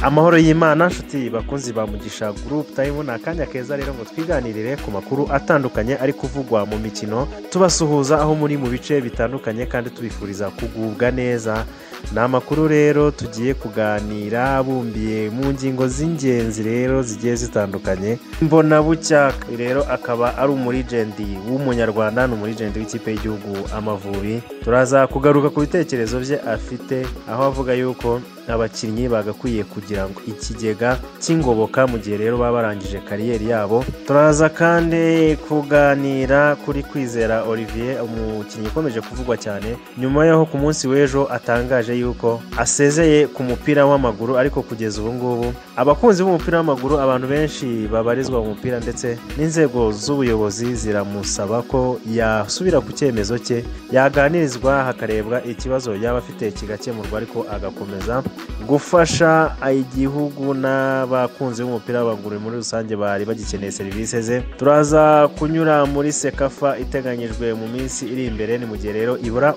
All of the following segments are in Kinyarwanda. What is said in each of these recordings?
amahoro y'imana nshuti bakunzi ba mugisha gurupe tayimu ni akanya keza rero ngo twiganirire ku makuru atandukanye ari kuvugwa mu mikino tubasuhuza aho muri mu bice bitandukanye kandi tubifuriza kugubwa neza ni amakuru rero tugiye kuganira bumbiye mu ngingo z'ingenzi rero zigiye zitandukanye mbona bucya rero akaba ari umurigendi w'umunyarwanda ni umurigendi w'ikipe y'igihugu amavubi turaza kugaruka ku bitekerezo bye afite aho avuga yuko abakinnyi bagakwiye kugira ngo ikigega cy'ingoboka mu gihe rero baba barangije kariyeri yabo turaza kandi kuganira kuri kwizera olivier umukinnyi ukomeje kuvugwa cyane nyuma y'aho ku munsi w'ejo atangaje yuko asezeye ku mupira w'amaguru ariko kugeza ubu ngubu abakunzi b'umupira w'amaguru abantu benshi babarizwa mu mupira ndetse n'inzego z'ubuyobozi ziramusaba ko yasubira ku cyemezo cye yaganirizwa hakarebwa ikibazo yaba afite kigakemurwa ariko agakomeza gufasha igihugu n'abakunzi b'umupira w'amaguru muri rusange bari bagikeneye serivisi ze turaza kunyura muri sekafa iteganyijwe mu minsi iri imbere ni mu gihe rero ibura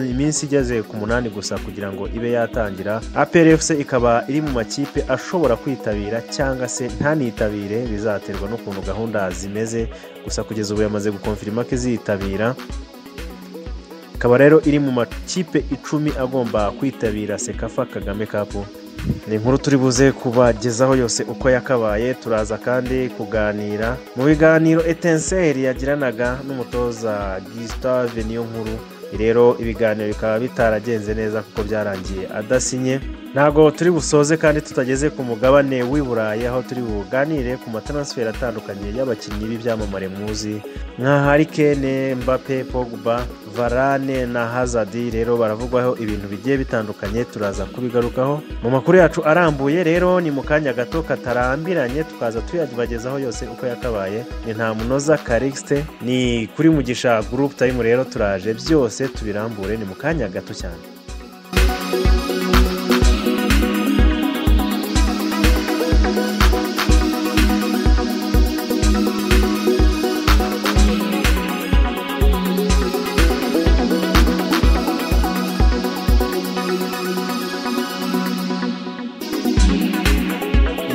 iminsi igeze ku munani gusa kugira ngo ibe yatangira aplfc ikaba iri mu makipe ashobora kwitabira cyangwa se ntanitabire bizaterwa n'ukuntu gahunda zimeze gusa kugeza ubu yamaze gukonfirima ko izitabira ikaba rero iri mu makipe icumi agomba kwitabira sekafa kagame kapu ni inkuru turi buze kubagezaho yose uko yakabaye turaza kandi kuganira mu biganiro etenseri yagiranaga n'umutoza gisitave niyo nkuru rero ibiganiro bikaba bitaragenze neza kuko byarangiye adasinye ntabwo turi busoze kandi tutageze ku mugabane w'i burayi aho turi buganire ku mataransiferi atandukanye y'abakinnyi b'ibyamamare muzi nka harikene mbape pogba varane na hazadi rero baravugwaho ibintu bigiye bitandukanye turaza kubigarukaho mu makuru yacu arambuye rero ni mu kanya gato katarambiranye tukaza tuyabagezaho yose uko yakabaye ni nta munoza karikisite ni kuri mugisha gurupe tayimu rero turaje byose tubirambure ni mu kanya gato cyane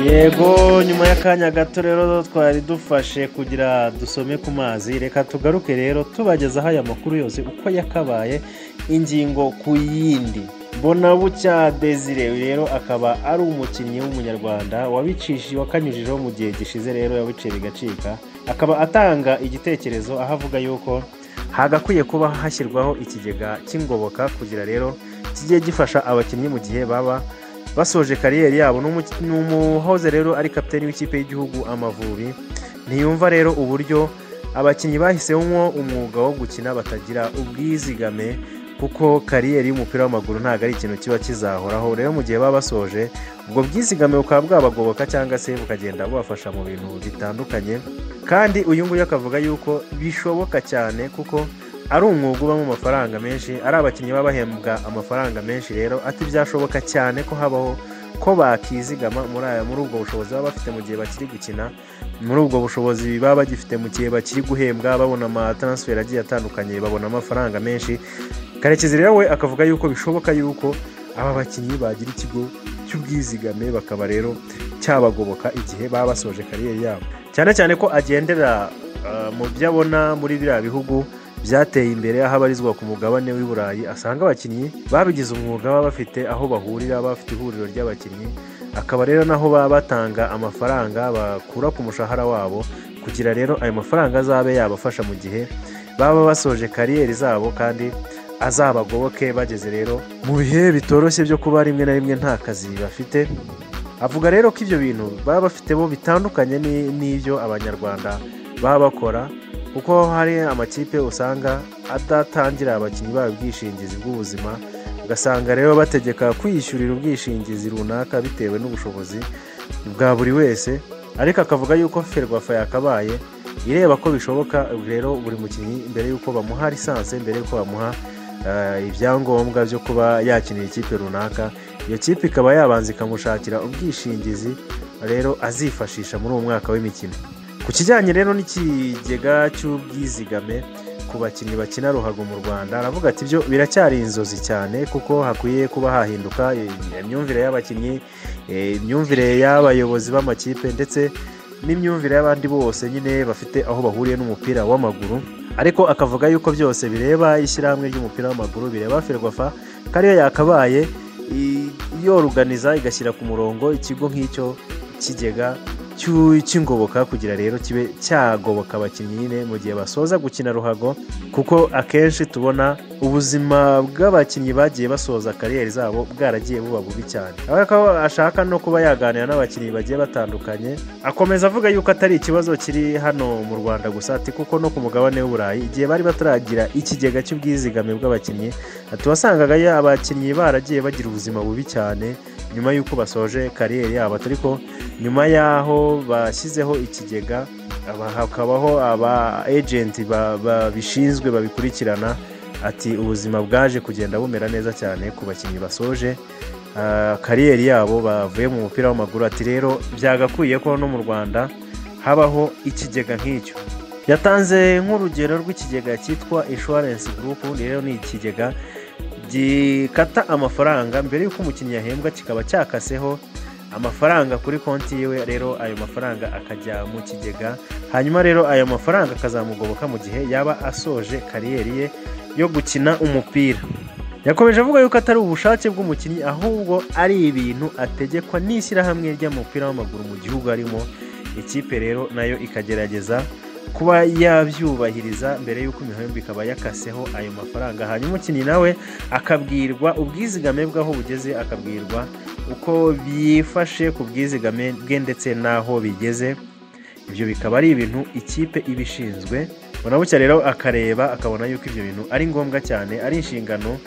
yego nyuma y'akanya gato rero twari dufashe kugira dusome ku mazi reka tugaruke rero tubagezaho aya makuru yose uko yakabaye ingingo ku yindi mbona bucya desire rero akaba ari umukinnyi w'umunyarwanda wabicishi wakanyujijeho mu gihe gishize rero yabiciye bigacika akaba atanga igitekerezo aho avuga yuko hagakwiye kuba hashyirwaho ikigega cy'ingoboka kugira rero kijye gifasha abakinnyi mu gihe baba basoje kariyeri yabo ni umuhoze rero ari kapitani w'ikipe y'igihugu amavubi ntiyumva rero uburyo abakinnyi bahisemo umwuga wo gukina batagira ubwizigame kuko kariyeri y'umupira w'amaguru ntabwo ari ikintu kiba kizahoraho rero mu gihe baba basoje ubwo bwizigame bukaba bwabagoboka cyangwa se bukagenda bubafasha mu bintu bitandukanye kandi uyu nguyu akavuga yuko bishoboka cyane kuko ari umwuga ubamo amafaranga menshi ari abakinnyi baba bahembwa amafaranga menshi rero ati byashoboka cyane ko habaho ko bakizigama muri aya muri ubwo bushobozi baba bafite mu gihe bakiri gukina muri ubwo bushobozi baba bagifite mu gihe bakiri guhembwa babona amataransiferi agiye atandukanye babona amafaranga menshi karekezi rero we akavuga yuko bishoboka yuko aba bakinnyi bagira ikigo cy'ubwizigame bakaba rero cyabagoboka igihe baba basoje kariyeri yabo cyane cyane ko agendera mu byo abona muri biriya bihugu byateye imbere aho abarizwa ku mugabane w'i burayi asanga abakinnyi babigize umwuga baba bafite aho bahurira baba bafite ihuriro ry'abakinnyi akaba rero naho baba batanga amafaranga bakura ku mushahara wabo kugira rero ayo mafaranga azabe yabafasha mu gihe baba basoje kariyeri zabo kandi azabagoboke bageze rero mu bihe bitoroshye byo kuba rimwe na rimwe nta kazi bafite avuga rero ko ibyo bintu baba bafite bo bitandukanye n'ibyo abanyarwanda baba bakora kuko hari amakipe usanga adatangira abakinnyi babo ubwishingizi bw'ubuzima ugasanga rero bategeka kwiyishyurira ubwishingizi runaka bitewe n'ubushobozi bwa buri wese ariko akavuga yuko ferwafa yakabaye ireba ko bishoboka rero buri mukinnyi mbere y'uko bamuha lisansi mbere y'uko bamuha ibyangombwa byo kuba yakinira ikipe runaka iyo kipe ikaba yabanza ikamushakira ubwishingizi rero azifashisha muri uwo mwaka w'imikino ku kijyanye rero n'ikigega cy'ubwizigame ku bakinnyi bakina ruhago mu rwanda aravuga ati byo biracyari inzozi cyane kuko hakwiye kuba hahinduka eh, imyumvire y'abakinnyi eh, imyumvire y'abayobozi b'amakipe ndetse n'imyumvire y'abandi bose nyine bafite aho bahuriye n'umupira w'amaguru ariko akavuga yuko byose bireba ishyirahamwe ry'umupira w'amaguru bireba ferwafa ko ariyo yakabaye i- yoruganiza igashyira ku murongo ikigo nk'icyo kigega cy'u- cy'ingoboka kugira rero kibe cyagoboka abakinnyi nyine mu gihe basoza gukina ruhago kuko akenshi tubona ubuzima bw'abakinnyi bagiye basoza kariyeri zabo bwaragiye buba bubi cyane aho ko ashaka no kuba yaganira n'abakinnyi bagiye batandukanye akomeza avuga yuko atari ikibazo kiri hano mu rwanda gusa ati kuko no ku mugabane w'uburayi igihe bari bataragira ikigega cy'ubwizigame bw'abakinnyi ati wasangaga ya- abakinnyi baragiye bagira ubuzima bubi cyane nyuma y'uko basoje kariyeri yabo atari ko nyuma y'aho bashyizeho ikigega aba- hakabaho aba ejenti ba- babishinzwe babikurikirana ati ubuzima bwaje kugenda bumera neza cyane ku bakinnyi basoje ah, kariyeri yabo bavuye mu mupira w'amaguru ati rero byagakwiye ko no mu rwanda habaho ikigega nk'icyo yatanze nk'urugero rw'ikigega cyitwa insurance group ni rero ni ikigega gikata amafaranga mbere y'uko umukinnyi yahembwa kikaba cyakaseho amafaranga kuri konti yiwe rero ayo mafaranga akajya mu kigega hanyuma rero ayo mafaranga akazamugoboka mu gihe yaba asoje kariyeri ye yo gukina umupira yakomeje avuga yuko atari ubushake bw'umukinnyi ahubwo ari ibintu ategekwa n'ishyirahamwe ry'umupira w'amaguru mu gihugu arimo ikipe rero nayo ikagerageza kuba yabyubahiriza mbere y'uko imihembo ikaba yakaseho ayo mafaranga hanyuma umukinnyi nawe akabwirwa ubwizigame bwaho bugeze akabwirwa uko byifashe ku bwizigame bwe ndetse n'aho bigeze ibyo bikaba ari ibintu ikipe iba ishinzwe bucya rero akareba akabona yuko ibyo bintu ari ngombwa cyane ari inshingano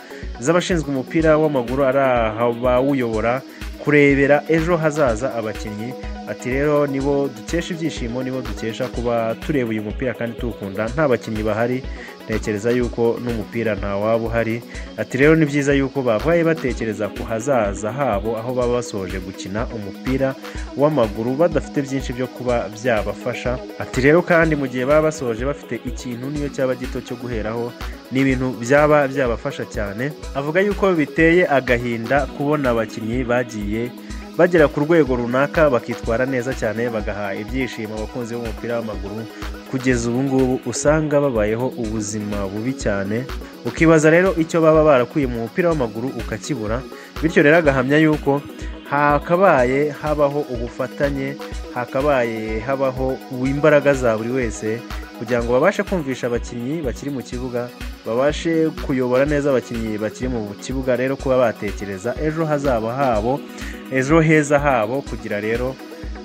z'abashinzwe umupira w'amaguru ari abawuyobora kurebera ejo hazaza abakinnyi ati rero nibo dukesha ibyishimo nibo dukesha kuba tureba uyu mupira kandi tuwukunda nta bakinnyi bahari ntekereza yuko n'umupira ntawaba uhari Ati rero ni byiza yuko babaye batekereza ku hazaza habo aho baba basoje gukina umupira w'amaguru badafite byinshi byo kuba byabafasha. Ati rero kandi mu gihe baba basoje bafite ikintu niyo cyaba gito cyo guheraho ni ibintu byaba byabafasha cyane. Avuga yuko biteye agahinda kubona abakinnyi bagiye bagera ku rwego runaka bakitwara neza cyane bagaha ibyishimo abakunzi b'umupira w'amaguru kugeza ubu ngubu usanga babayeho ubuzima bubi cyane ukibaza rero icyo baba barakuye mu mupira w'amaguru ukakibura bityo rero agahamya yuko hakabaye habaho ubufatanye hakabaye habaho imbaraga za buri wese kugira ngo babashe kumvisha abakinnyi bakiri mu kibuga babashe kuyobora neza abakinnyi bakiri mu kibuga rero kuba batekereza ejo hazaba habo ejo heza habo kugira rero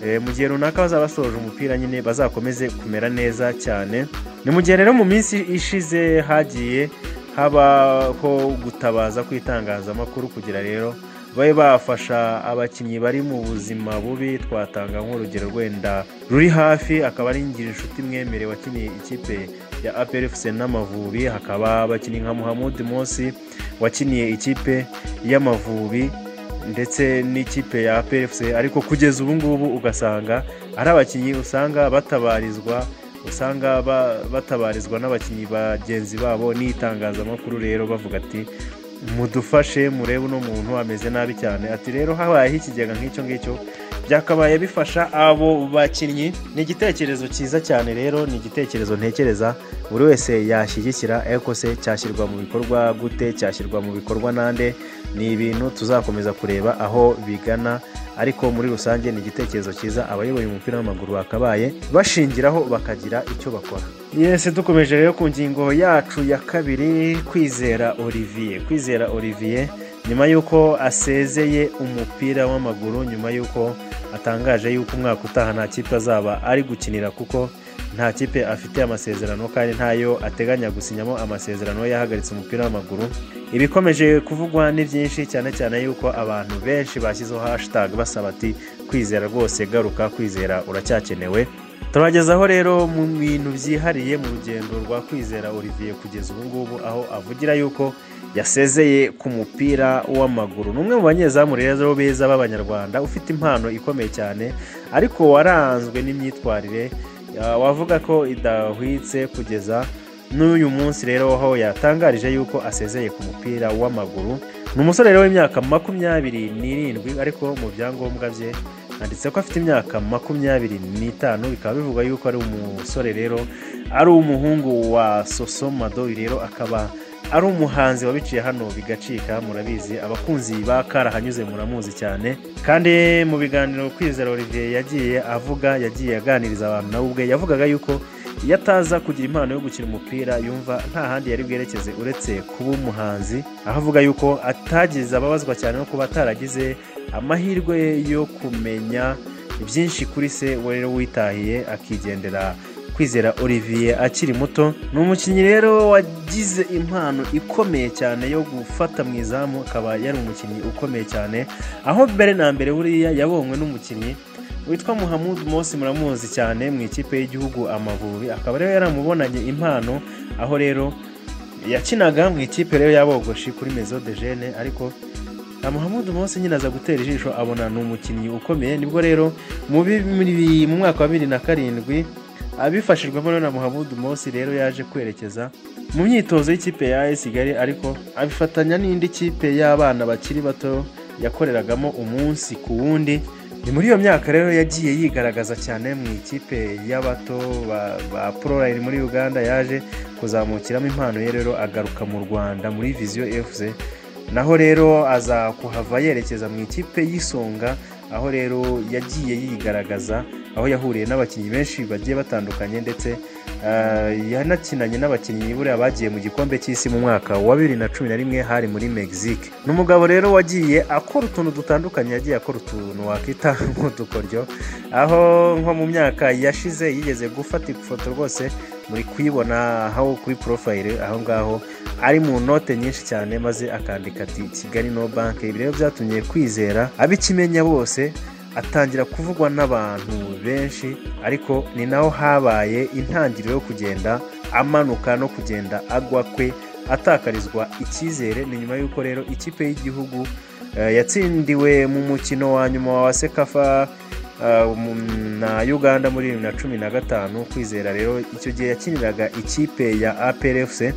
eh, mu gihe runaka bazaba basoje umupira nyine bazakomeze kumera neza cyane ni mu gihe rero mu minsi ishize hagiye habaho gutabaza kw'itangazamakuru kugira rero babe bafasha abakinnyi bari mu buzima bubi twatanga nk'urugero rwenda ruri hafi akaba ari ngirinshuti mwemere wakiniye ikipe ya apr fc n'amavubi hakaba abakinnyi nka muhamud mosi wakiniye ikipe y'amavubi ndetse n'ikipe ya apr fc ariko kugeza ubu ngubu ugasanga ari abakinnyi usanga batabarizwa usanga ba- batabarizwa n'abakinnyi bagenzi babo n'itangazamakuru rero bavuga ati mudufashe murebe uno muntu ameze nabi cyane ati rero habayeho ikigega nk'icyo ngicyo byakabaye bifasha abo bakinnyi ni igitekerezo cyiza cyane rero ni igitekerezo ntekereza buri wese yashyigikira ariko se cyashyirwa mu bikorwa gute cyashyirwa mu bikorwa nande ni ibintu tuzakomeza kureba aho bigana ariko muri rusange ni igitekerezo cyiza abayoboye umupira w'amaguru bakabaye bashingiraho bakagira icyo bakora yese dukomeje rero ku ngingo yacu ya kabiri kwizera olivier kwizera olivier nyuma y'uko asezeye umupira w'amaguru nyuma y'uko atangaje y'uko umwaka utaha nta kipe azaba ari gukinira kuko nta kipe afite amasezerano kandi ntayo ateganya gusinyamo amasezerano yahagaritse umupira w'amaguru ibikomeje kuvugwa ni byinshi cyane cyane y'uko abantu benshi bashyizeho hashtag basaba ati kwizera rwose garuka kwizera uracyakenewe turagezaho rero mu bintu byihariye mu rugendo rwa kwizera olivier kugeza ubu ngubu aho avugira yuko yasezeye ku mupira w'amaguru ni umwe mu banyezamu rero beza b'abanyarwanda ufite impano ikomeye cyane ariko waranzwe n'imyitwarire ya- wavuga ko idahwitse kugeza n'uyu munsi rero aho yatangarije yuko asezeye ku mupira w'amaguru ni umusore rero w'imyaka makumyabiri n'irindwi ariko mu byangombwa bye handitse ko afite imyaka makumyabiri n'itanu bikaba bivugwa yuko ari umusore rero ari umuhungu wa sosomadoyi rero akaba ari umuhanzi wabiciye hano bigacika murabizi abakunzi ba karahanyuze muramuzi cyane kandi mu biganiro kwizera olivier yagiye avuga yagiye aganiriza abantu nawe ubwe yavugaga yuko iyo ataza kugira impano yo gukina umupira yumva nta handi yari bwerekeze uretse kuba umuhanzi aho avuga yuko atagize ababazwa cyane no kuba ataragize amahirwe yo kumenya byinshi kuri se we rero witahiye akigendera kwizera olivier akiri muto ni umukinnyi rero wagize impano ikomeye cyane yo gufata mu izamu akaba yari umukinnyi ukomeye cyane aho mbere na mbere buriya yabonywe n'umukinnyi witwa muhammud Mosi muramuzi cyane mu ikipe y'igihugu amavubi akaba rero yaramubonanye impano aho rero yakinaga mu ikipe rero y'abogoshi kuri mezo de jene ariko na muhammad Mose nyine aza gutera ijisho abona ni umukinnyi ukomeye nibwo rero mu bi- mu mwaka wa bibiri na karindwi abifashijwemo rero na muhammad Mose rero yaje kwerekeza mu myitozo y'ikipe ya AS Kigali ariko abifatanya n'indi kipe y'abana bakiri bato yakoreragamo umunsi ku wundi ni muri iyo myaka rero yagiye yigaragaza cyane mu ikipe y'abato ba, ba Proline muri Uganda yaje kuzamukiramo impano ye rero agaruka mu Rwanda muri Vision FC naho rero aza kuhava yerekeza mu ikipe y'isonga aho rero yagiye yigaragaza aho yahuriye n'abakinnyi benshi bagiye batandukanye ndetse ah, yanakinanye n'abakinnyi buriya bagiye mu gikombe cy'isi mu mwaka wa bibiri na cumi na rimwe hari muri mexique ni umugabo rero wagiye akora utuntu dutandukanye yagiye akora utuntu wakita nk'udukoryo aho nko mu myaka yashize yigeze gufata ifoto rwose muri kuyibona aho kuri porofayire aho ngaho ari mu note nyinshi cyane maze akandika ati kigali no banke ibi rero byatumye kwizera abikimenya bose atangira kuvugwa n'abantu benshi ariko ni naho habaye intangiriro yo kugenda amanuka no kugenda agwa kwe atakarizwa icyizere ni nyuma y'uko rero ikipe y'igihugu eh, yatsindiwe mu mukino wa nyuma wa sekafa Uh, mu- na uganda muri bibiri na cumi na gatanu kwizera rero icyo gihe yakiniraga ikipe ya aprfc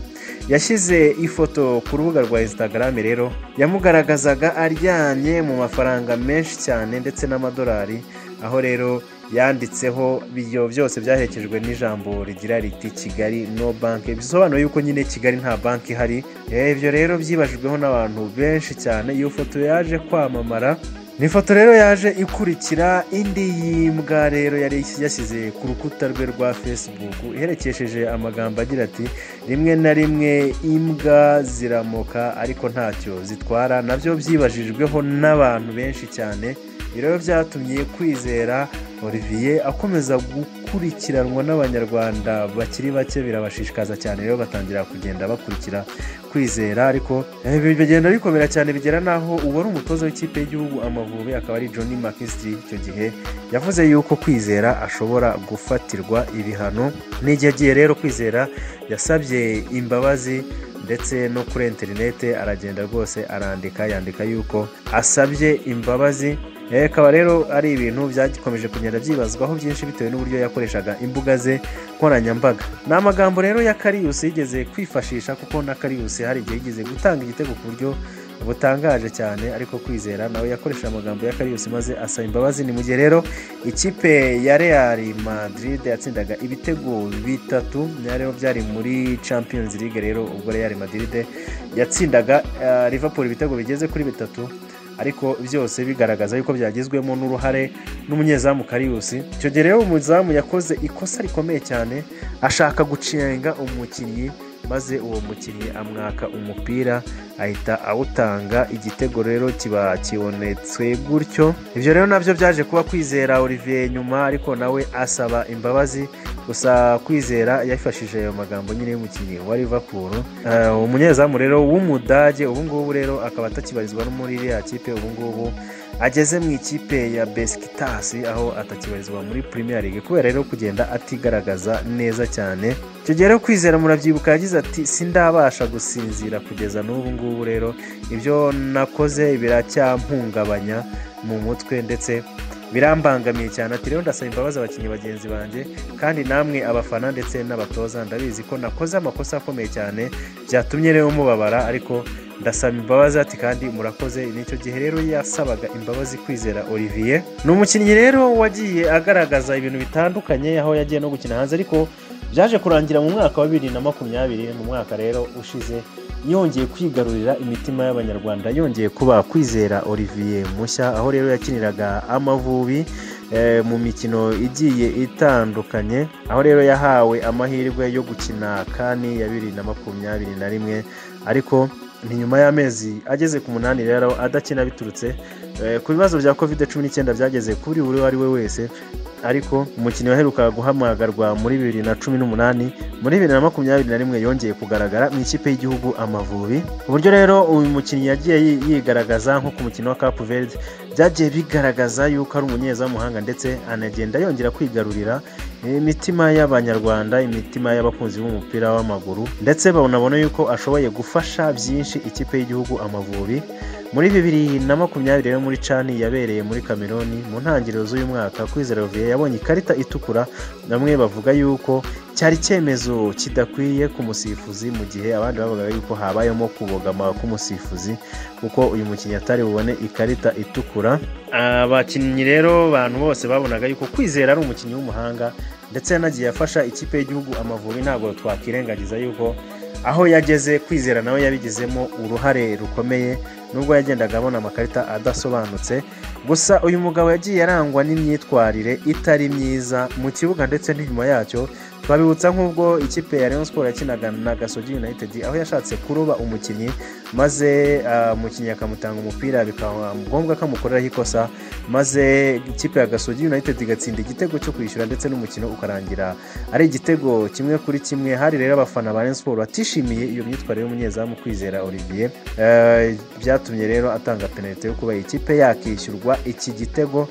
yashyize ifoto ku rubuga rwa instagram rero yamugaragazaga aryamye mu mafaranga menshi cyane ndetse n'amadolari aho rero yanditseho ibyo byose byaherekejwe n'ijambo rigira riti kigali no banki bisobanura yuko nyine kigali nta banki ihari Eh, ibyo rero byibajijweho n'abantu benshi cyane iyo foto yaje kwamamara ni ifoto rero yaje ikurikira indi y'imbwa rero yari yashyize ku rukuta rwe rwa facebook iherekesheje amagambo agira ati rimwe na rimwe imbwa ziramoka ariko ntacyo zitwara nabyo byibajijweho n'abantu benshi cyane ibi rero byatumye kwizera olivier akomeza gukurikiranwa n'abanyarwanda bakiri bake birabashishikaza cyane rero batangira kugenda bakurikira kwizera ariko eh, ibi bigenda bikomera cyane bigera n'aho uwari umutoza w'ikipe y'igihugu amavubi akaba ari Johnny McKinstry icyo gihe yavuze yuko kwizera ashobora gufatirwa ibihano n'igihe agiye rero kwizera yasabye imbabazi ndetse no kuri interinete aragenda rwose arandika yandika yuko asabye imbabazi Eh, akaba rero ari ibintu byakomeje kugenda byibazwaho byinshi bitewe n'uburyo yakoreshaga imbuga ze nkoranyambaga ni amagambo rero ya kariyusi yigeze kwifashisha kuko na kariyusi hari igihe yigeze gutanga igitego ku buryo butangaje cyane ariko kwizera nawe yakoresheje amagambo ya kariyusi maze asaba imbabazi ni mu gihe rero ikipe ya real madrid yatsindaga ibitego bitatu byari rero byari muri champions league rero ubwo real madrid yatsindaga eh, liverpool ibitego bigeze kuri bitatu ariko byose bigaragaza yuko byagizwemo n'uruhare n'umunyezamu kariyusi icyo gihe rero umuzamu yakoze ikosa rikomeye cyane ashaka gucenga umukinnyi maze uwo mukinnyi amwaka umupira ahita awutanga igitego rero kiba kibonetse gutyo ibyo rero nabyo byaje kuba kwizera olivier nyuma ariko nawe asaba imbabazi gusa kwizera yafashije ayo magambo nyine y'umukinnyi wa Liverpool Eh, umunyezamu rero w'umudage ubungubu rero akaba atakibarizwa no muri iriya kipe ubungubu ageze mu ikipe ya besikitasi aho atakibarizwa muri Premier League kubera rero kugenda atigaragaza neza cyane icyo gihe rero kwizera murabyibuka yagize ati sindabasha gusinzira kugeza n'ubu ngubu rero ibyo nakoze biracyahungabanya mu mutwe ndetse birambangamiye cyane ati rero ndasaba imbabazi abakinnyi bagenzi banjye kandi namwe abafana ndetse n'abatoza ndabizi ko nakoze amakosa akomeye cyane byatumye rero mubabara ariko ndasaba imbabazi ati kandi murakoze nicyo gihe rero yasabaga imbabazi kwizera olivier ni umukinnyi rero wagiye agaragaza ibintu bitandukanye aho yagiye no gukina hanze ariko byaje kurangira mu mwaka wa bibiri na makumyabiri mu mwaka rero ushize yongeye kwigarurira imitima y'abanyarwanda yongeye kuba kwizera olivier mushya aho rero yakiniraga amavubi mu mikino igiye itandukanye aho rero yahawe amahirwe yo gukina kani ya bibiri na makumyabiri na rimwe ariko ni nyuma y'amezi ageze ku munani rero adakina biturutse ku bibazo bya kovide cumi n'icyenda byageze kuri buri uwo ari we wese ariko umukinnyi waherukaga guhamagarwa muri bibiri na cumi n'umunani muri bibiri na makumyabiri na rimwe yongeye kugaragara mu ikipe y'igihugu amavubi ku buryo rero uyu mukinnyi yagiye yigaragaza nko ku mukino wa kapu verde byagiye bigaragaza yuko ari umunyezamuhanga ndetse anagenda yongera kwigarurira imitima y'abanyarwanda imitima y'abakunzi b'umupira w'amaguru ndetse banabona yuko ashoboye gufasha byinshi ikipe y'igihugu amavubi muri bibiri na makumyabiri rero muri cani yabereye muri kameroni mu ntangiriro z'uyu mwaka kwizera olivier yabonye ikarita itukura bamwe bavuga yuko cyari icyemezo kidakwiye ku musifuzi mu gihe abandi bavugaga yuko habayemo kubogama k'umusifuzi kuko uyu mukinnyi atari bubone ikarita itukura abakinnyi rero abantu bose babonaga yuko kwizera ari umukinnyi w'umuhanga ndetse yanagiye afasha ikipe y'igihugu amavubi ntabwo twakwirengagiza yuko aho yageze kwizera nawe yabigizemo uruhare rukomeye nubwo yagendaga abona amakarita adasobanutse gusa uyu mugabo yagiye arangwa n'imyitwarire itari myiza mu kibuga ndetse n'inyuma yacyo twabibutsa nk'ubwo ikipe ya Rayon Sport yakinaga na Gasogi United aho yashatse kuroba umukinnyi maze umukinnyi akamutanga umupira bikaba ngombwa ko amukoreraho ikosa maze ikipe ya Gasogi United igatsinda igitego cyo kwishyura ndetse n'umukino ukarangira ari igitego kimwe kuri kimwe hari rero abafana ba Rayon Sport batishimiye iyo myitwarire y'umunyezamu kwizera Olivier byatumye rero atanga penalite yo kuba ikipe yakishyurwa iki gitego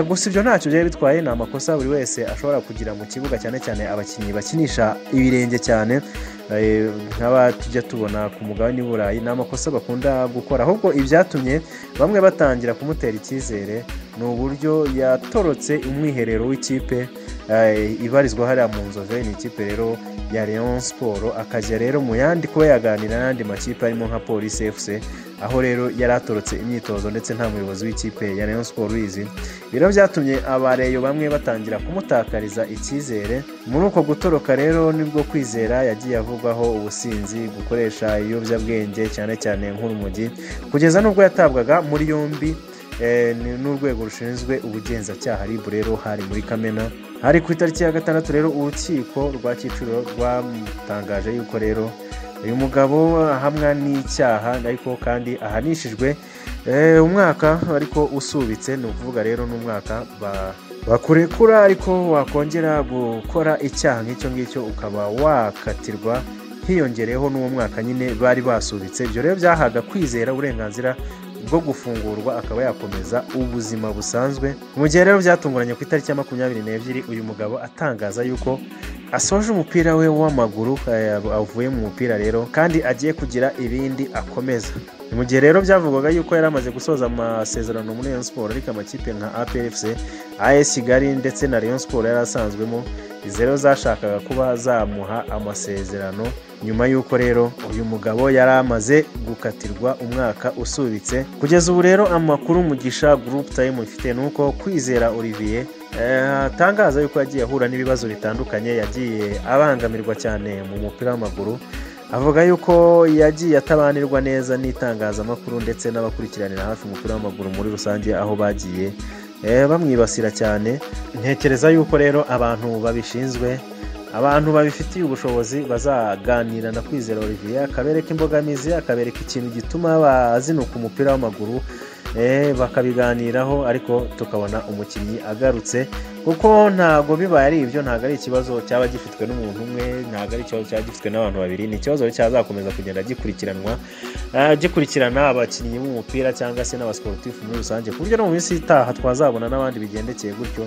gusa ibyo ntacyo byari bitwaye ni amakosa buri wese ashobora kugira mu kibuga cyane cyane abakinnyi bakinisha ibirenge cyane nk'aba tujya tubona ku mugabane w'i ni amakosa bakunda gukora ahubwo ibyatumye bamwe batangira kumutera icyizere ni uburyo yatorotse umwiherero w'ikipe ibarizwa hariya mu nzove ni ikipe rero ya leon siporo akajya rero mu yandi kuba yaganira n'andi makipe arimo nka polisi efuse aho rero yari atorotse imyitozo ndetse nta muyobozi w'ikipe ya leon siporo uyizi bino byatumye abareyo bamwe batangira kumutakariza icyizere muri uko gutoroka rero nibwo kwizera yagiye avugwaho ubusinzi gukoresha ibiyobyabwenge cyane cyane nk'urumogi kugeza n'ubwo yatabwaga muri yombi n'urwego rushinzwe ubugenzacyaha rib rero hari muri kamena hari ku itariki ya gatandatu rero urukiko rwa kicukiro rwamutangaje yuko rero uyu mugabo ahamwa n'icyaha ariko kandi ahanishijwe umwaka ariko usubitse ni ukuvuga rero n'umwaka bakurekura ariko wakongera gukora icyaha nk'icyo ngicyo ukaba wakatirwa hiyongereyeho n'uwo mwaka nyine bari basubitse ibyo rero byahaga kwizera uburenganzira bwo gufungurwa akaba yakomeza ubuzima busanzwe mu gihe rero byatunguranye ku itariki ya makumyabiri n'ebyiri uyu mugabo atangaza yuko asoje umupira we w'amaguru avuye mu mupira rero kandi agiye kugira ibindi akomeza mu gihe rero byavugwaga yuko yari amaze gusoza amasezerano muri Rayon Sport ariko amakipe nka APFC AS Kigali ndetse na Rayon Sport yari asanzwemo zero zashakaga kuba zamuha amasezerano nyuma y'uko rero uyu mugabo yari amaze gukatirwa umwaka usubitse kugeza ubu rero amakuru mugisha group time ifite ni uko kwizera Olivier atangaza yuko yagiye ahura n'ibibazo bitandukanye yagiye abangamirwa cyane mu mupira w'amaguru avuga yuko yagiye atabanirwa neza n'itangazamakuru ndetse n'abakurikiranira hafi umupira w'amaguru muri rusange aho bagiye bamwibasira cyane ntekereza yuko rero abantu babishinzwe abantu babifitiye ubushobozi bazaganira na kwizera olivier akabereka imbogamizi akabereka ikintu gituma bazinuka umupira w'amaguru bakabiganiraho ariko tukabona umukinnyi agarutse kuko ntabwo bibaye ari ibyo ntabwo ari ikibazo cyaba gifitwe n'umuntu umwe ntabwo ari ikibazo cyaba gifitwe n'abantu babiri ni ikibazo cyazakomeza kugenda gikurikiranwa gikurikirana abakinnyi b'umupira cyangwa se n'abasiporutifu muri rusange ku buryo no mu minsi itaha twazabona n'abandi bigendekeye gutyo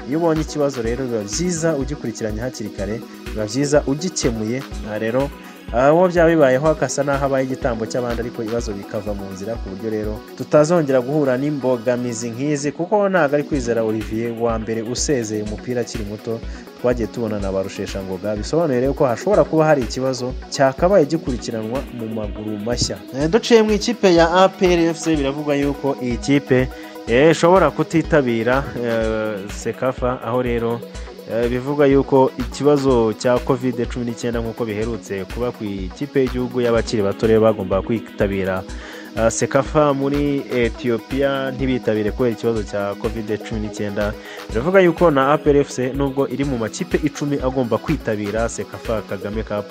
iyo ubonye ikibazo rero biba byiza ugikurikiranye hakiri kare biba byiza ugikemuye aha rero abo byaba bibayeho akasa n'aho abaye igitambo cy'abandi ariko ibibazo bikava mu nzira ku buryo rero tutazongera guhura n'imbogamizi nk'izi kuko ntabwo ari kwizera olivier wa mbere usezeye umupira akiri muto twagiye tubona na ba rusheshangoga bisobanuye rero ko hashobora kuba hari ikibazo cyakabaye gikurikiranwa mu maguru mashya Eh, duciye mu ikipe ya APRFC biravugwa yuko iyi kipe eh, ishobora kutitabira eh, sekafa aho rero Eh, bivugwa yuko ikibazo cya covid cumi n'icyenda nk'uko biherutse kuba ku ikipe y'igihugu y'abakiri bato rero bagomba kwitabira eh, sekafa muri etiyopiya ntibitabire kubera ikibazo cya covid cumi n'icyenda biravuga yuko na aprfc nubwo iri mu makipe icumi agomba kwitabira sekafa kagame cup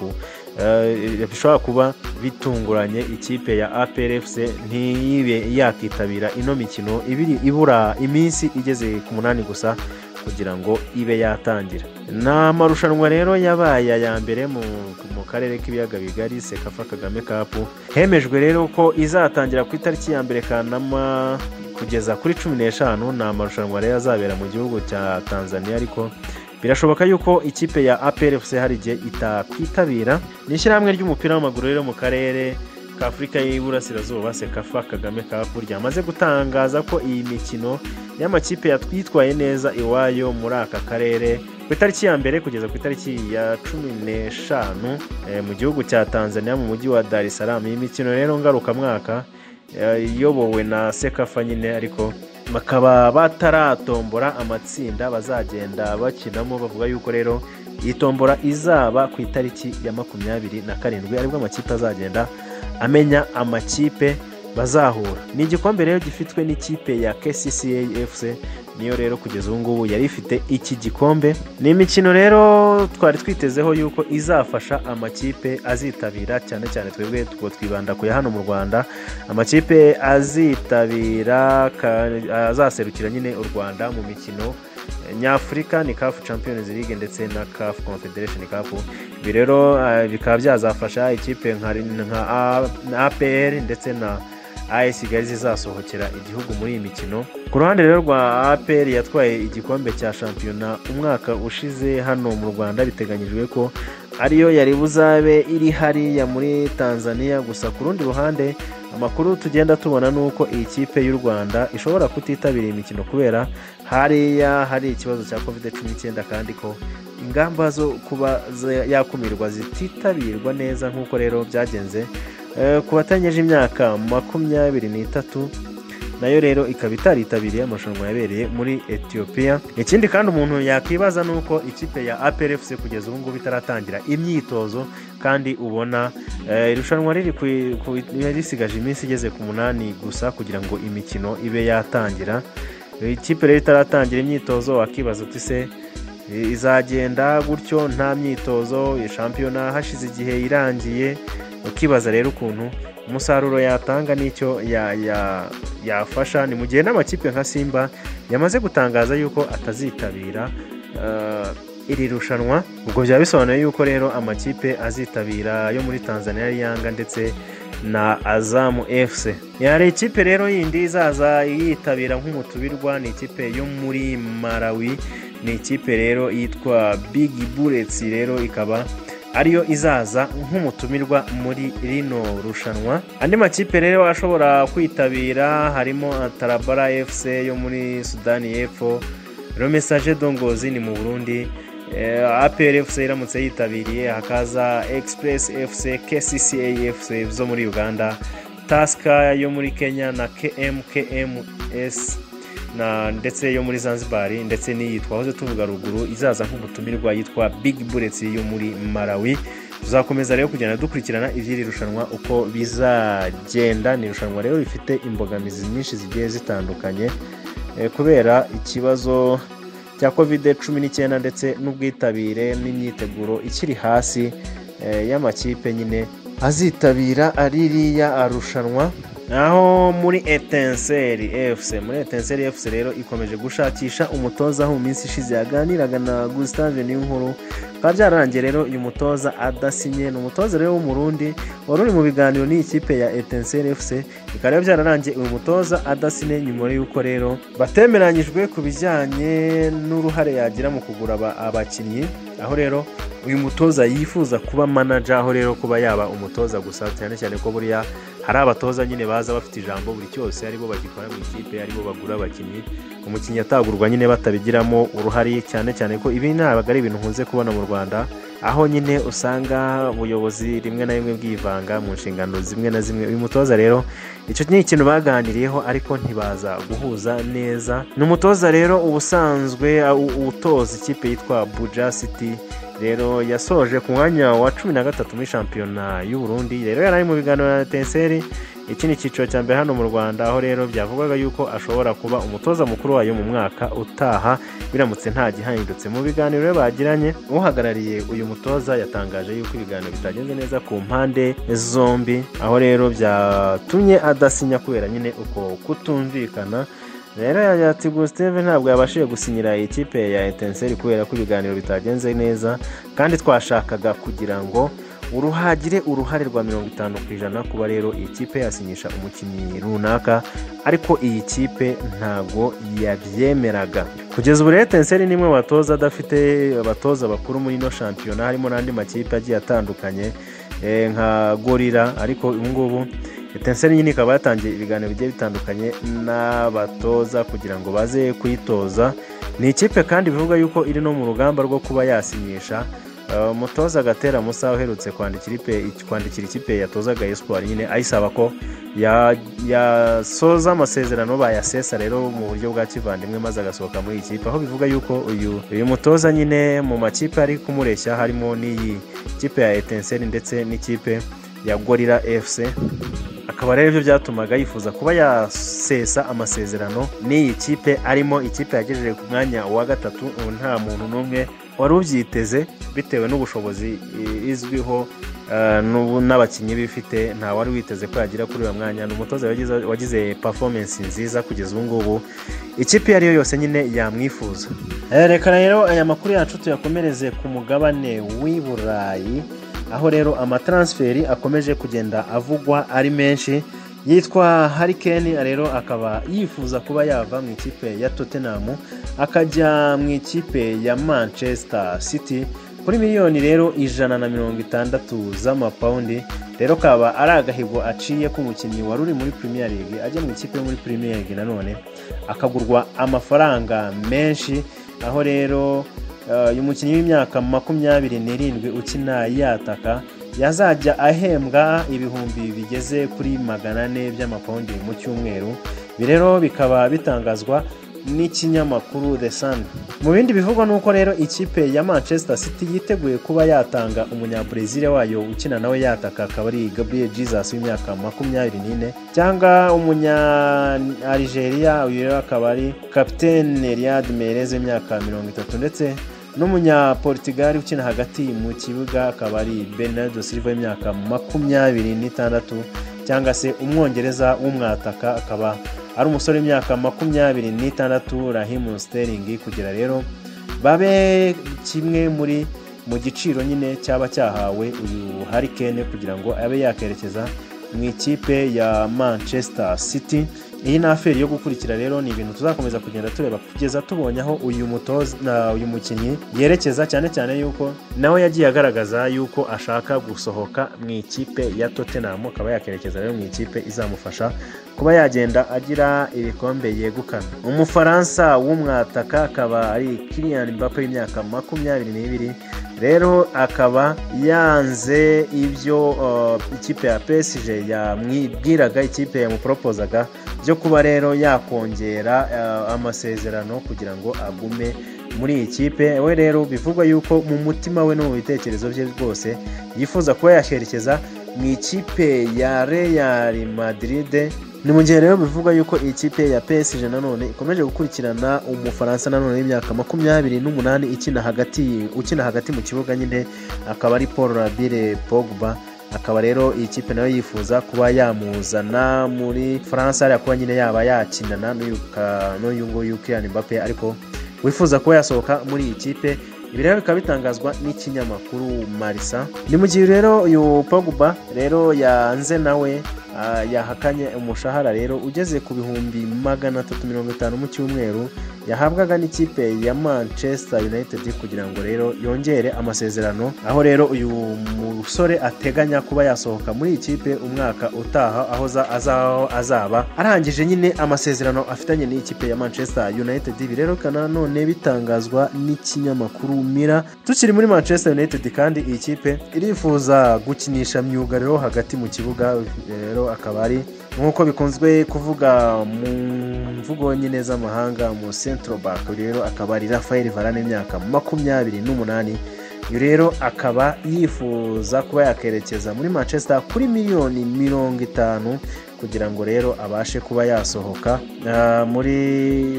eh, bishobora kuba bitunguranye ikipe ya aprfc ntiyibe yakitabira ino mikino ibiri ibura iminsi igeze ku munani gusa kugira ngo ibe yatangira ni amarushanwa rero yabaye aya mbere mu mu karere k'ibiyaga bigari sekafa kagame kapu hemejwe rero ko izatangira ku itariki ya mbere kanama kugeza kuri cumi n'eshanu ni amarushanwa rero azabera mu gihugu cya tanzania ariko birashoboka yuko ikipe ya aprfc hari igihe itakwitabira ni ishyirahamwe ry'umupira w'amaguru rero mu karere ka afurika y'iburasirazuba sekafa kagame kapu ryamaze gutangaza ko iyi mikino y'amakipe yatwitwaye neza iwayo muri aka karere ku itariki ya mbere kugeza ku itariki ya cumi n'eshanu eh, mu gihugu cya tanzania mu mujyi wa dar es salaam iyi mikino rero ngarukamwaka eh, iyobowe na sekafa nyine ariko bakaba bataratombora amatsinda bazagenda bakinamo bavuga yuko rero iyi tombora izaba ku itariki ya makumyabiri na karindwi aribwo amakipe azagenda amenya amakipe bazahura ni igikombe rero gifitwe n'ikipe ya kccafc niyo rero kugeza ubu ngubu yari ifite iki gikombe ni imikino rero twari twitezeho yuko izafasha amakipe azitabira cyane cyane twebwe ubwo twibanda kuya hano mu rwanda amakipe azitabira ka- azaserukira nyine u rwanda mu mikino eh, nyafurika ni kafu champions league ndetse na kafu confederation cup ibi rero eh, bikaba byazafasha ikipe nka nka A- na apr ndetse na AS Kigali zizasohokera igihugu muri iyi mikino ku ruhande rero rwa APR yatwaye igikombe cya shampiyona umwaka ushize hano mu Rwanda biteganyijwe ko ariyo yari buzabe iri hariya muri Tanzania gusa ku rundi ruhande amakuru tugenda tubona ni uko iyi kipe y'u Rwanda ishobora kutitabira iyi mikino kubera hariya hari ikibazo cya covid cumi n'icyenda kandi ko ingamba zo kuba za- yakumirwa zititabirwa neza nk'uko rero byagenze Eh, ku batangeje imyaka makumyabiri n'itatu nayo rero ikaba itaritabiriye amarushanwa yabereye muri etiyopiya ikindi kandi umuntu yakwibaza ni uko ikipe ya aprfc kugeza ubu ngubu itaratangira imyitozo kandi ubona eh, irushanwa riri ku- ku- risigaje iminsi igeze ku munani gusa kugira ngo imikino ibe yatangira ikipe rero itaratangira imyitozo wakibaza uti se eh, izagenda gutyo nta myitozo iyi shampiyona hashize igihe irangiye ukibaza rero ukuntu umusaruro yatanga n'icyo ya- ya- yafasha ni mu gihe n'amakipe nka simba yamaze gutangaza yuko atazitabira eh, iri rushanwa ubwo byaba bisobanuye yuko rero amakipe azitabira yo muri tanzania yanga ndetse na azamu fc yari ikipe rero yindi izaza yitabira nk'umutubirwa ni ikipe yo muri malawi ni ikipe rero yitwa big bullets rero ikaba ariyo izaza nk'umutumirwa muri rino rushanwa andi makipe rero ashobora kwitabira harimo tarabara fc yo muri sudani y'epfo romesaje dongozi ni mu burundi eh, apr fc iramutse yitabiriye hakaza express fc kcca fc zo muri uganda tasika yo muri kenya na kmkms na ndetse yo muri zanzibar ndetse n'iyitwa hoze tuvuga ruguru izaza nk'umutumirwa yitwa big bullets yo muri malawi tuzakomeza rero kugenda dukurikirana iby'iri rushanwa uko bizagenda ni irushanwa rero rifite imbogamizi nyinshi zigiye zitandukanye eh, kubera ikibazo cya covid cumi n'icyenda ndetse n'ubwitabire n'imyiteguro ikiri hasi eh, y'amakipe nyine azitabira aririya arushanwa naho muri etenseri efuse muri etenseri efuse rero ikomeje gushakisha umutoza aho mu minsi ishize yaganiraga na gustave niyonkuru bikaba byararangiye rero uyu mutoza adasinye ni umutoza rero w'umurundi wari uri mu biganiro n'iyi kipe ya etenseri efuse bikaba rero byararangiye uyu mutoza adasinye nyuma y'uko rero batemeranyijwe ku bijyanye n'uruhare yagira mu kugura aba- abakinnyi aho rero uyu mutoza yifuza kuba manager aho rero kuba yaba umutoza gusa cyane cyane ko buriya hari abatoza nyine baza bafite ijambo buri cyose aribo bagikora mu ikipe aribo bagura abakinnyi umukinnyi atagurwa nyine batabigiramo uruhare cyane cyane ko ibi ntabwo ari ibintu nkunze kubona mu rwanda aho nyine usanga ubuyobozi rimwe na rimwe bwivanga mu nshingano zimwe na zimwe uyu mutoza rero icyo ni ikintu baganiriyeho ariko ntibaza guhuza neza ni umutoza rero ubusanzwe utoza ikipe yitwa buja city rero yasoje ku mwanya wa cumi na gatatu muri shampiyona y'u Burundi rero yari ari mu biganiro na etenseri iki ni icyiciro cya mbere hano mu rwanda aho rero byavugwaga yuko ashobora kuba umutoza mukuru wayo mu mwaka utaha biramutse nta gihahindutse mu biganiro bagiranye uhagarariye uyu mutoza yatangaje yuko ibiganiro bitagenze neza ku mpande zombi aho rero byatumye adasinya kubera nyine uko kutumvikana rero ya tigo steve ntabwo yabashije gusinyira ikipe ya etenseri kubera ko ibiganiro bitagenze neza kandi twashakaga kugira ngo uruhagire uruhare rwa mirongo itanu ku ijana kuba rero iyi kipe yasinyisha umukinnyi runaka ariko iyi kipe ntabwo yabyemeraga kugeza ubu rero etenseri ni imwe mu batoza adafite abatoza bakuru muri ino shampiyona harimo n'andi makipe agiye atandukanye nka gorira ariko ubu ngubu etenseri nyine ikaba yatangiye ibiganiro bigiye bitandukanye n'abatoza kugira ngo baze kuyitoza ni ikipe kandi bivuga yuko iri no mu rugamba rwo kuba yasinyisha umutoza gatera musa uherutse kwandikira ikipe yatozaga esipuwari nyine ayisaba ko yasoza amasezerano bayasesa rero mu buryo bwa kivandimwe maze agasohoka muri iyi kipe aho bivuga yuko uyu mutoza nyine mu makipe ari kumureshya harimo n'iyi kipe ya etenseri ndetse n'ikipe ya gorira efuse akaba rero ibyo byatumaga yifuza kuba yasesa amasezerano n'iyi kipe arimo ikipe yagejeje ku mwanya wa gatatu nta muntu n'umwe wari ubyiteze bitewe n'ubushobozi izwiho n'abakinnyi bifite nta wari witeze ko yagera kuri uyu mwanya ni umutoza wagize performance nziza kugeza ubu ngubu ikipe iyo ari yo yose nyine yamwifuza reka rero aya makuru yacu tuyakomereze ku mugabane w'i burayi aho rero amataransiferi akomeje kugenda avugwa ari menshi yitwa harikeni rero akaba yifuza kuba yava mu ikipe ya tottenham akajya mu ikipe ya manchester city kuri miliyoni rero ijana na mirongo itandatu z'amapawundi rero kaba ari agahigo aciye k'umukinnyi wari uri muri premier league ajya mu ikipe yo muri premier league nanone akagurwa amafaranga menshi aho rero uyu mukinnyi w'imyaka makumyabiri n'irindwi ukina yataka yazajya ahembwa ibihumbi bigeze kuri magana ane by'amapawundi mu cyumweru ibi rero bikaba bitangazwa n'ikinyamakuru the sun mu bindi bivugwa ni uko rero ikipe ya manchester city yiteguye kuba yatanga umunyabrezil wayo ukina nawe yataka akaba ari gabriel jesus w'imyaka makumyabiri n'ine cyangwa umunya algeria uyu rero akaba ari kapitene riyad merez w'imyaka mirongo itatu ndetse n'umunyaportugali ukina hagati mu kibuga akaba ari bernardo silva w'imyaka makumyabiri n'itandatu cyangwa se umwongereza w'umwataka akaba ari umusore w'imyaka makumyabiri n'itandatu rahimu Sterling kugira rero babe kimwe muri mu giciro nyine cyaba cyahawe uyu harikene kugira ngo abe yakerekeza mu ikipe ya manchester city iyi ni aferi yo gukurikira rero ni ibintu tuzakomeza kugenda tureba kugeza tubonye aho uyu mutoza uyu mukinnyi yerekeza cyane cyane yuko nawe yagiye agaragaza yuko ashaka gusohoka mu ikipe ya tottenham akaba yakerekeza rero mu ikipe izamufasha kuba yagenda agira ibikombe yegukana umufaransa w'umwataka akaba ari kiriyani mbappe w'imyaka makumyabiri n'ibiri rero akaba yanze ibyo ikipe ya pesije yamwibwiraga ikipe yamuporopozaga byo kuba rero yakongera amasezerano kugira ngo agume muri iyi kipe we rero bivugwa yuko mu mutima we no mu bitekerezo bye rwose yifuza kuba yakerekeza mu ikipe ya Real Madrid ni mu gihe rero bivugwa yuko iyi kipe ya PSG nanone ikomeje gukurikirana umufaransa nanone y'imyaka makumyabiri n'umunani ukina hagati mu kibuga nyine akaba ari paul rabire pogba akaba rero iyi kipe nayo yifuza kuba yamuzana muri faransa hariya kuba nyine yaba yakinana n'uyu nguyu kiriyani mbappe ariko wifuza kuba yasohoka muri iyi kipe ibi rero bikaba bitangazwa n'ikinyamakuru marisa ni mu gihe rero uyu pogba rero yanze nawe ah, yahakanye umushahara rero ugeze ku bihumbi magana atatu mirongo itanu mu cyumweru yahabwaga n'ikipe ya manchester united kugira ngo rero yongere amasezerano aho rero uyu musore ateganya kuba yasohoka muri iyi kipe umwaka utaha aho za- azaho azaba arangije nyine amasezerano afitanye n'iyi kipe ya manchester united ibi rero kana none bitangazwa n'ikinyamakuru mira tukiri muri manchester united kandi iyi kipe irifuza gukinisha myugariro hagati mu kibuga rero akaba ari nk'uko bikunzwe kuvuga mu mvugo nyine z'amahanga mu central back rero akaba ari rafael varane imyaka makumyabiri n'umunani uyu rero akaba yifuza kuba yakerekeza muri manchester kuri miliyoni mirongo itanu kugira ngo rero abashe kuba yasohoka ah, muri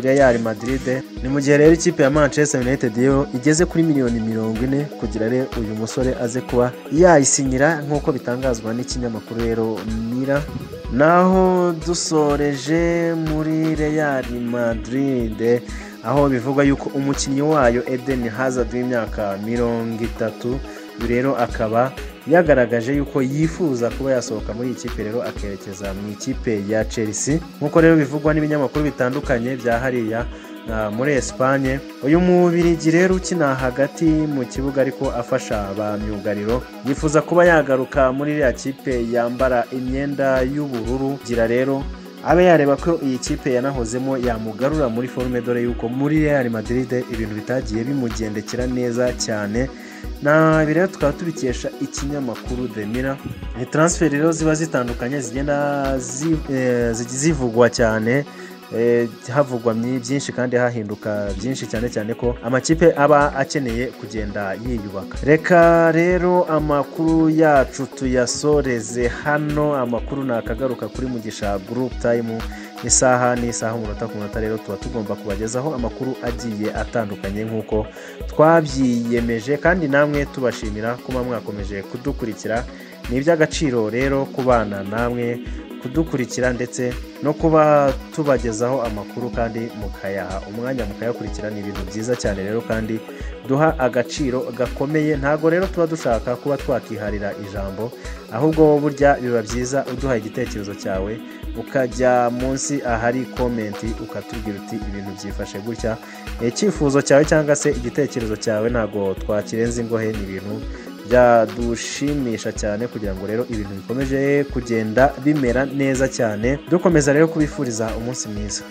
real madrid ni mu gihe rero ikipe ya manchester united yo igeze kuri miliyoni mirongo ine kugira rero uyu musore aze kuba yayisinyira nk'uko bitangazwa n'ikinyamakuru rero mira naho dusoreje muri real madrid aho bivugwa yuko umukinnyi wayo Eden Hazard w'imyaka mirongo itatu uyu rero akaba yagaragaje yuko yifuza kuba yasohoka muri iyi kipe rero akerekeza mu ikipe ya Chelsea nk'uko rero bivugwa n'ibinyamakuru bitandukanye bya hariya ah, muri Espagne uyu mubirigi rero ukina hagati mu kibuga ariko afasha ba myugariro yifuza kuba yagaruka muri iriya kipe yambara imyenda y'ubururu gira rero abe yareba ko iyi kipe yanahozemo yamugarura muri forume dore yuko muri Real Madrid ibintu bitagiye bimugendekera neza cyane na ibi rero tukaba tubikesha ikinyamakuru The Mirror ni transfer rero ziba zitandukanye zigenda zi- eh, zi- zivugwa cyane eh, havugwa myi- byinshi kandi hahinduka byinshi cyane cyane ko amakipe aba akeneye kugenda yiyubaka reka rero amakuru yacu tuyasoreze hano amakuru ni akagaruka kuri mugisha group time isaha n'isaha umunota ku munota rero tuba tugomba kubagezaho amakuru agiye atandukanye nk'uko twabyiyemeje kandi namwe tubashimira kuba mwakomeje kudukurikira ni iby'agaciro rero kubana namwe kudukurikira ndetse no kuba tubagezaho amakuru kandi mukayaha umwanya mukayakurikira ni ibintu byiza cyane rero kandi duha agaciro gakomeye ntago rero tuba dushaka kuba twakiharira ijambo ahubwo burya biba byiza uduhaye igitekerezo cyawe ukajya munsi ahari komenti ukatubwira uti ibintu byifashe gutya Eh, icyifuzo cyawe cyangwa se igitekerezo cyawe ntabwo twakirenza ingohe ni ibintu byadushimisha cyane kugira ngo rero ibintu bikomeje kugenda bimera neza cyane dukomeza rero kubifuriza umunsi mwiza